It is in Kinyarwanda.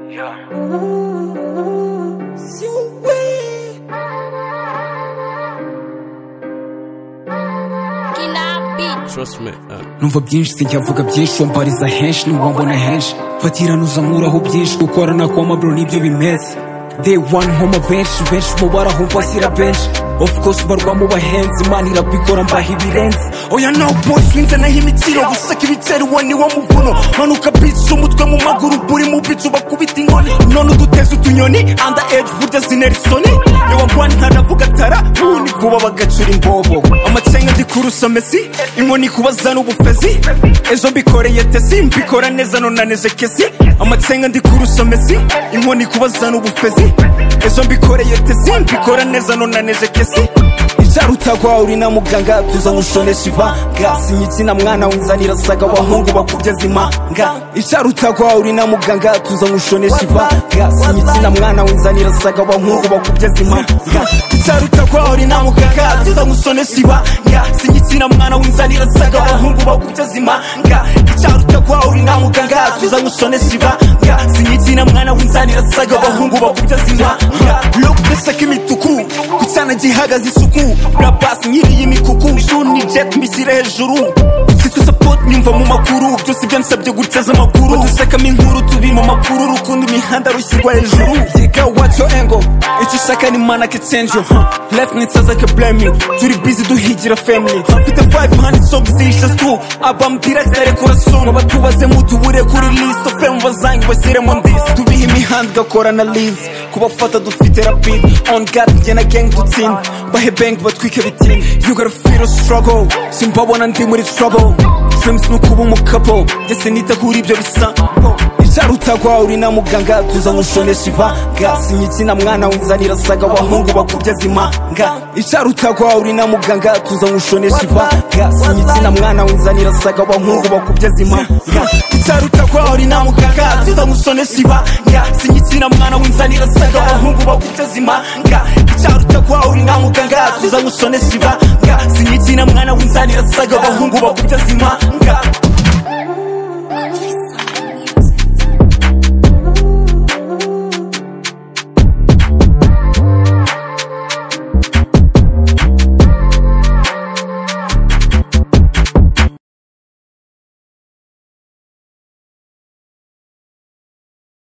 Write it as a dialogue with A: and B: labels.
A: Yeah.
B: Trust me. Uh.
C: numva byinshi sinjyavuga byinshi wambariza henshi ntiwambona henshi fatira ntuzamuraho byinshi gukorana koma bro nibyo bimeze day one nkoma benshi benshi mu barahumva sira benshi of course barwa mu bahenzi imana irabikora mbaha ibirenze oya no boy sinze naho imitsiro gusaka ibitero uwo ni wo muvuno manuka bitch umutwe mu maguru buri mu bitch bakubita inkoni none uduteze utunyoni anda age burya zinerisoni yewe mbwani ntaravuga tara ubundi vuba bagacura imbobo amacenga ndi kurusa mesi inkoni kubaza n'ubufezi ejo mbikoreye tesi mbikora neza nunanije kesi amacenga ndi kurusa mesi inkoni kubaza n'ubufezi ejo mbikoreye tesi mbikora neza nunanije kesi icyarutagwa uri na muganga tuza nkushonesha ibanga sinyitsina mwana winzanira saga abahungu bakugeza imanga icyarutagwa uri na muganga tuza nkushonesha ibanga sinyitsina mwana winzanira saga abahungu bakugeza imanga icyarutagwa uri na muganga tuza nkushonesha ibanga sinyitsina mwana winzanira saga abahungu bakugeza imanga icyarutagwa uri na muganga tuza nkushonesha ibanga sinyitsina mwana winzanira saga abahungu bakugeza imanga lokutesa k'imituku gucana gihagaze isuku rabasi nkiriye imikuku shuni jet misire hejuru cyitwa support nyumva mu makuru byose ibyo nsabye guteza amakuru dusekamo inkuru tubi mu makuru urukundo imihanda rushyirwa hejuru yiga watch your angle icyo ushaka ni mana ke change your huh. left ni saza ke blame you turi busy duhigira family mfite 500 songs zishes tu album direct arekura song abatubaze mutubure kuri list of fame bazange bashyire mu ndisi tubihe imihanda igakora na lizi kubafata dufite rapid on god njye na gang dutsinda bahe bank batwike biti you gotta feel a struggle simbabona ndi muri trouble dreams ni ukuba umukapo ndetse nita kuri ibyo bisa icyarutagwa uri na muganga tuza nkushonesha ibanga sinyitsina mwana winzanira saga abahungu bakugeza imanga icyarutagwa uri na muganga tuza nkushonesha ibanga sinyitsina mwana winzanira saga abahungu bakugeza imanga icyarutagwa uri na muganga tuza nkushonesha ibanga sinyitsina mwana winzanira saga abahungu bakugeza imanga icyarutagwa uri na muganga tuza nkushonesha ibanga sinyitsina mwana winzanira saga abahungu bakugeza imanga